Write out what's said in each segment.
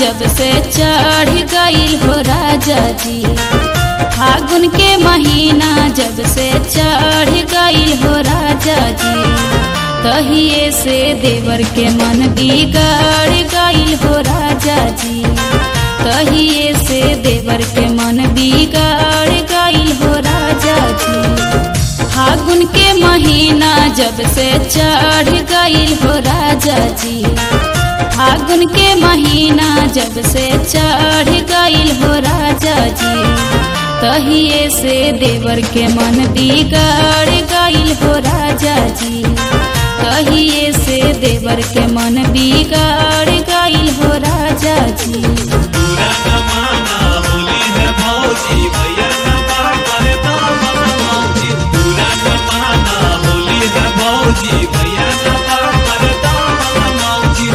जब से चढ़ गईल हो राजा जी फागुन के महीना जब से चढ़ गईल हो राजा जी कहिए से देवर के मन बिगड़ गईल हो राजा जी कहिए से देवर के मन बिगड़ गईल हो राजा जी फागुन के महीना जब से चढ़ गईल हो राजा जी फागुन के महीना जब से चढ़ गईल हो राजा जी कहिए से देवर के मन बिगड़ गईल हो राजा जी कहिए से देवर के मन बिगड़ गईल हो राजा जी पूरा जमाना होली है भौजी भैया न बाकर दामन मौजी पूरा जमाना होली है भौजी भैया न बाकर दामन मौजी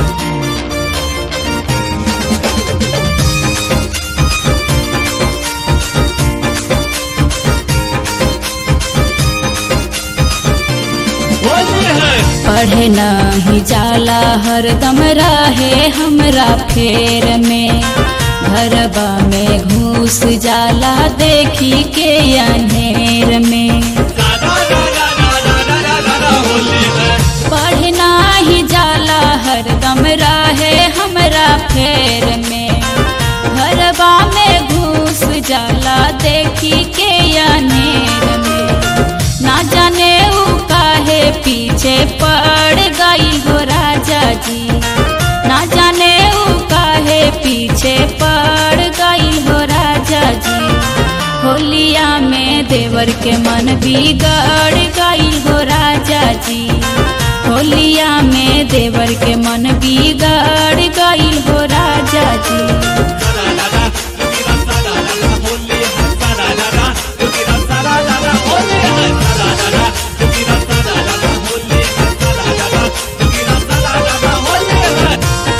होली है पढ़े नहीं जाला हरदम रहे हमरा फेर में घरबा में घूस जाला देखी के अनेर में दादा दादा दादा दादा दादा होली है पढ़े नाही जाला हरदम रहे हमरा फेर में घरबा में घूस जाला देखी के अनेर में ना जाने ऊ काहे पीछे पड़ गई हो राजा जी ना जाने ऊ काहे पीछे पड़ गई हो राजा जी होलिया में देवर के मन बिगड़ गई हो राजा जी होलिया में देवर के मन बिगड़ गई हो राजा जी सारा दादा तुकीरा सारा दादा होली है सारा दादा तुकीरा सारा दादा होली है सारा दादा तुकीरा सारा दादा होली है सारा दादा तुकीरा सारा दादा होली है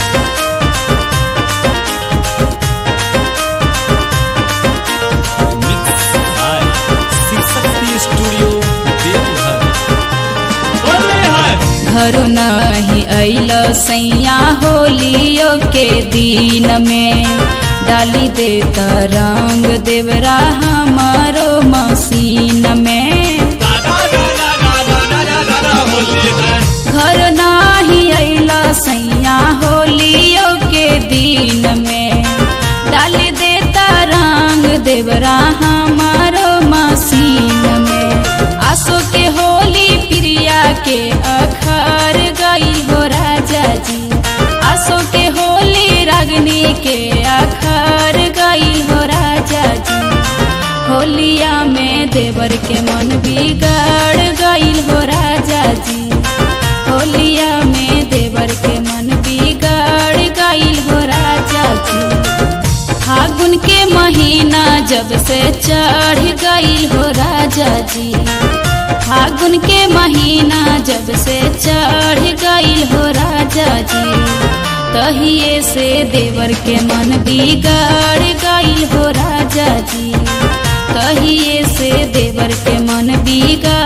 mix by Shivshakti studio Deoghar Holi है घर नहीं अल सैया होलियो के दिन में डाली दे रंग देवरा हमारो मसीन में दादा दादा दादा दादा दादा होली है घर नाही अला सैया होलियो के दिन में डाली देता रंग देवरा हमारो मसीन में आसो के होली प्रिया के अखर गई हो राजा जी आसो के होली रागनी के अखर गई हो राजा जी होलिया में देवर के मन बिगड़ गई हो राजा जी होलिया में देवर के मन बिगड़ गई हो राजा जी फागुन के महीना जब से चढ़ गई हो राजा जी फागुन के महीना जब से चढ़ गई हो राजा जी कहिए से देवर के मन बिगड़ गई हो राजा जी कहिए से देवर के मन बिगड़